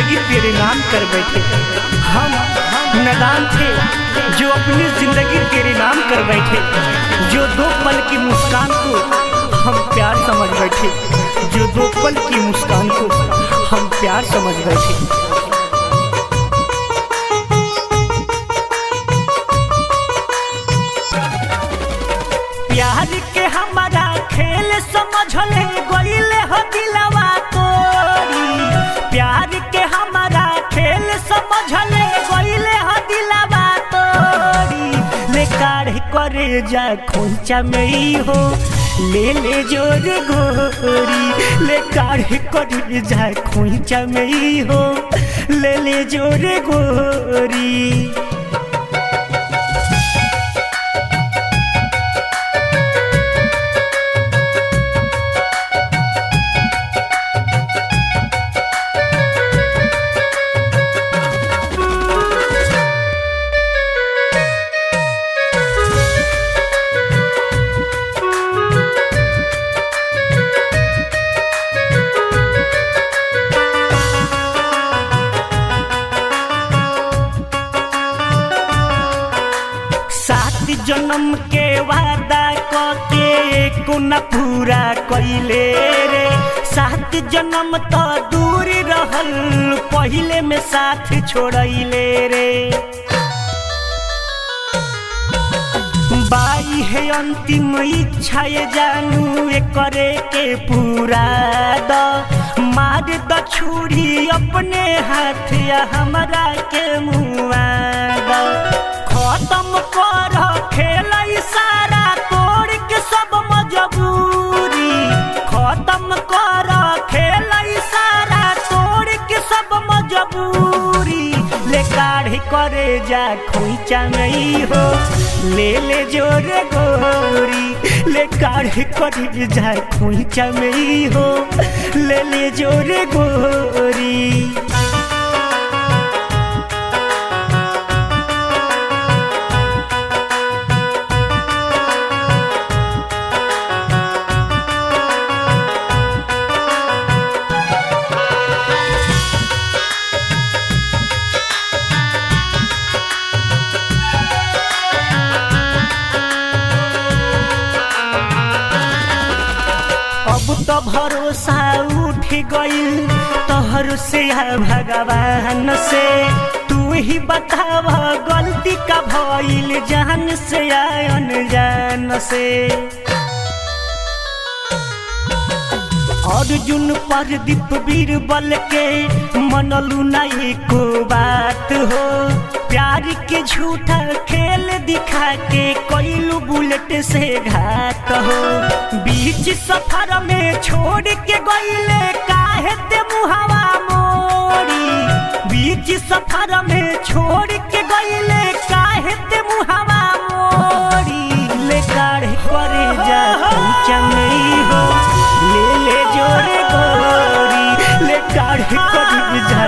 जिंदगी तेरे नाम कर बैठे हम नदान थे जो अपनी जिंदगी तेरे नाम कर बैठे जो दो पल की मुस्कान को हम प्यार समझ बैठे जो दो पल की मुस्कान को हम प्यार समझ बैठे प्यार के हमारा खेल समझले गईले हो दिलवा तोरी प्यार के हमारा खेल समझले गईले हो दिलवा तोरी ले काढ़ करे जा खोंचा में ही हो ले ले जोर गोरी ले काढ़ करे जा खोंचा में ही हो ले ले जोर गोरी सात जन्म के वादा के को न पूरा कैले रे सात जन्म तो दूर रहल पहिले में साथ छोड़ैले रे बाई है अंतिम इच्छा ये जानू ये करे के पूरा द मार द छुरी अपने हाथ या हमरा के मुआ द खत्म कर खेल सारा तोड़ के सब मजबूरी खत्म कर खेल सारा तोड़ के सब मजबूरी ले काढ़ करे जा खोइचा नहीं हो ले ले जोरे गोरी ले काढ़ करे जा खोइचा नहीं हो ले ले जोरे गोरी अब तो भरोसा उठ गईल तोहर से या भगवान से तू ही बताव गलती का भइल जान से या अनजान से अर्जुन पर दीप बीरबल के मनलू नहीं को बात हो प्यार के झूठा खेल दिखा के कोइलू बुलेट से घात हो बीच सफर में छोड़ के गईले काहे ते मुहावा मोड़ी बीच सफर में छोड़ के गईले काहे ते मुहावा मोड़ी ले काढ़ करे जा चमई हो ले ले जोरे गोरी ले काढ़ कर जा